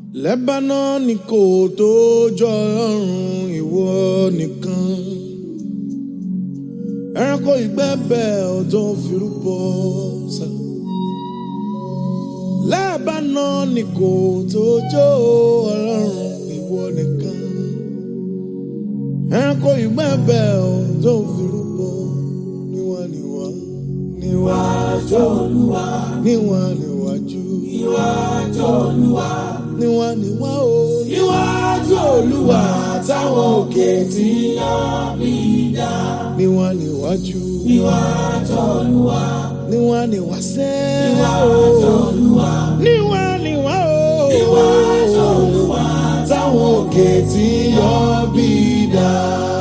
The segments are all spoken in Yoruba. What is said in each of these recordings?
Lẹ́bánánì kò tó jọ ọlọ́run ìwọ nìkan. Ẹranko ìgbẹ́bẹ̀ ọ̀dọ́ firúbọ sá. Lẹ́bánánì kò tó jọ ọlọ́run ìwọ nìkan. Ẹranko ìgbẹ́bẹ̀ ọ̀dọ́ firúbọ níwá níwá níwájú olúwa níwá níwájú níwájú olúwa níwá níwá o níwájú olúwa táwọn òkè tí yàn mí dá níwá níwájú níwájú olúwa níwá níwá sẹ́ níwájú olúwa níwá níwá o níwájú olúwa táwọn òkè tí yàn mí dá.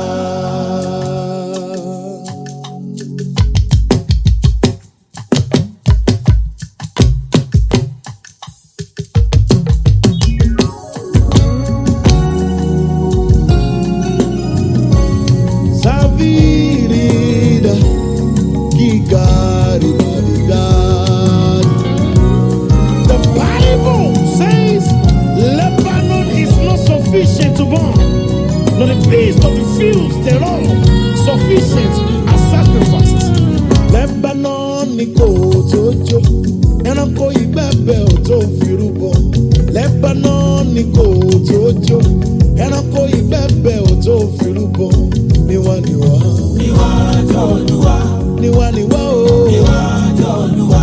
Savirida, Gigari, Madigari. The Bible says Lebanon is not sufficient to burn, nor the beast of the fields thereof sufficient as sacrifices. Lebanon ni kò tó jó, ẹranko ìgbẹ́bẹ̀ ò tó firúbọ. Lebanon ni kò tó jó, ẹranko ìgbẹ́bẹ̀ ò tó firúbọ. Níwá níwá. Níwájú Olúwa. Níwá níwá o. Níwájú Olúwa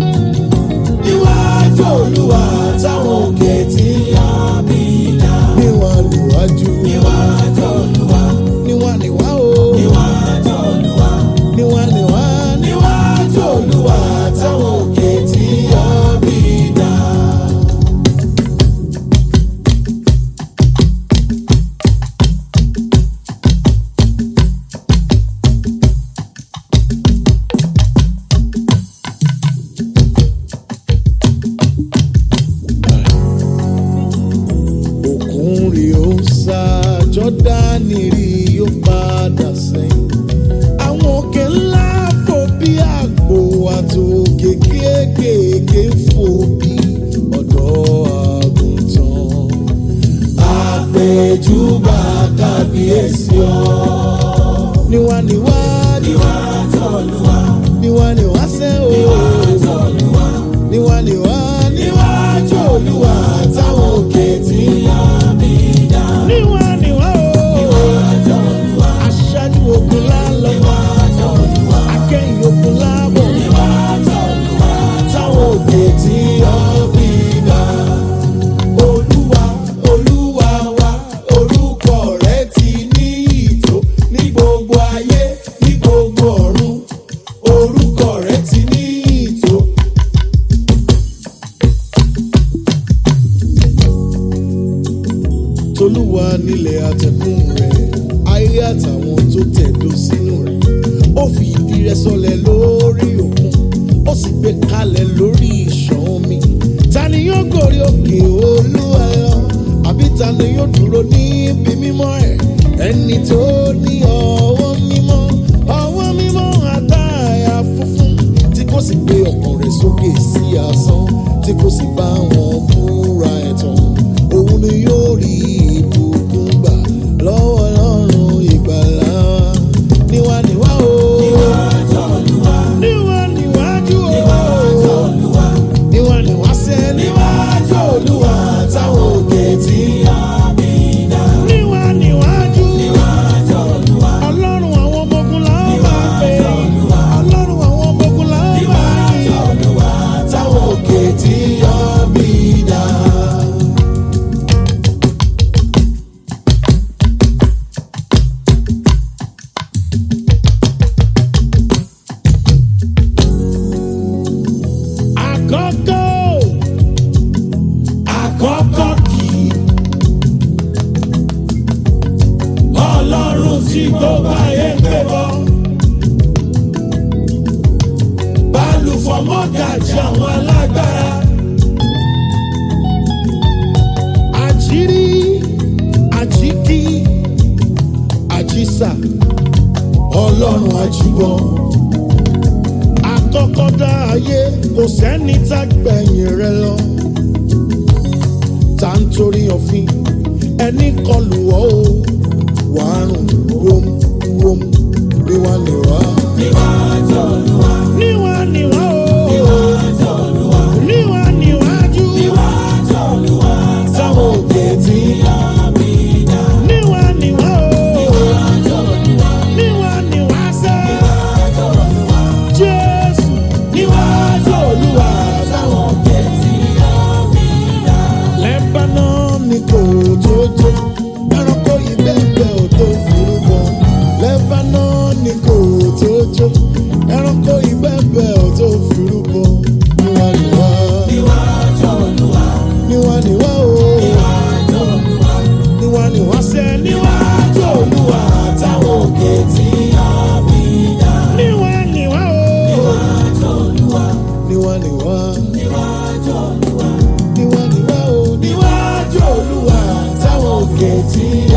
níwájú olúwa táwọn òkè tí a bí dá. níwá níwájú. níwájú olúwa. níwá níwá o. níwájú olúwa. níwá níwá. níwájú olúwa táwọn òkè tí a bí dá. òkun rí ó sá jọ́dánì rí ó padà sẹ́yìn. àwọn òkè ńlá fò bí àgbò àtòkè kéékèèké fò bí ọ̀dọ́ àgùntàn. àpèjúbà kábíyèsí ọ. níwá níwá níwá tọ́lúwa. níwá níwá sẹ́ o. níwá tọ́lúwa. níwá níwá níwájú olúwa táwọn òkè tí yá mi dá. níwá níwá o. níwájú olúwa. aṣáájú ogun lálọ́. níwájú olúwa. akẹ́yìn ogun lábọ̀. níwájú olúwa. táwọn òkè tí yá mi dá. olúwa olúwa wa orúkọ rẹ ti ní ìtò ní gbogbo ayé ní gbogbo ọ̀run orúkọ rẹ ti ní ìtò. tolúwa nílẹ̀ àtẹ̀kùn rẹ̀ ayé àtàwọn tó tẹ̀dó sínú rẹ̀ ó fi ìdí rẹ̀ sọlẹ̀ lórí òkun ó sì gbé kalẹ̀ lórí ìṣàn omi ta ni yóò gòrí òkè olúwa lọ àbí ta ni yóò dúró níbi mímọ́ ẹ̀ ẹni tó ní ọwọ́ mímọ́ ọwọ́ mímọ́ àtàyà funfun tí kò sì gbé ọkàn rẹ̀ sókè sí asán tí kò sì bá wọn búra ẹ̀tàn òun ni yóò rí ìbùkún gbà lọ́wọ́ ọlọ́run ìgbàlá wa. níwá níwá o. níwájú olúwa. níwá níwájú o. níwájú olúwa. níwá níwá sẹ́. níwájú olúwa táwọn òkè tí a bí dá. níwá níwájú. níwájú olúwa. ọlọ́run àwọn ọmọ ogun la ó máa pè. ọlọ́run àwọn ọmọ ogun la ó máa pè. níwájú olúwa táwọn òkè tí a bí dá. àkọ́kọ́ àkọ́kọ́ kì í ọlọ́run tí gbogbo ayé ń pè bọ́ balùfọ̀ mọ́gàjì àwọn alágbára àjírí àjíkí àjísà ọlọ́run àjíbọ̀ àkọ́kọ́ dá ayé kò sẹ́ni tá gbẹ̀yìn rẹ lọ. nítorí òfin ẹni kọlù ọ́ o wàá rùn wóm wóm níwá níwá. níwájú olúwa níwá níwá o níwájú olúwa níwá níwájú níwájú olúwa sáwọn òkè tí àmì dá níwá níwá o níwájú olúwa níwá níwá sẹ́ níwájú olúwa jésù níwájú olúwa táwọn òkè tí àmì dá Lebanon ni kò tó jó ẹranko ìbẹ́pẹ́ ò tó forúkọ. Lebanon ni kò tó jó ẹranko ìbẹ́pẹ́ ò tó forúkọ. Níwá níwá níwájú olúwa níwá níwá o níwájú olúwa níwá níwá sẹ́ níwájú olúwa táwọn òkè tí àmì dá níwá níwá o níwájú olúwa níwá níwá níwájú olúwa níwá níwá o níwájú olúwa táwọn òkè tí.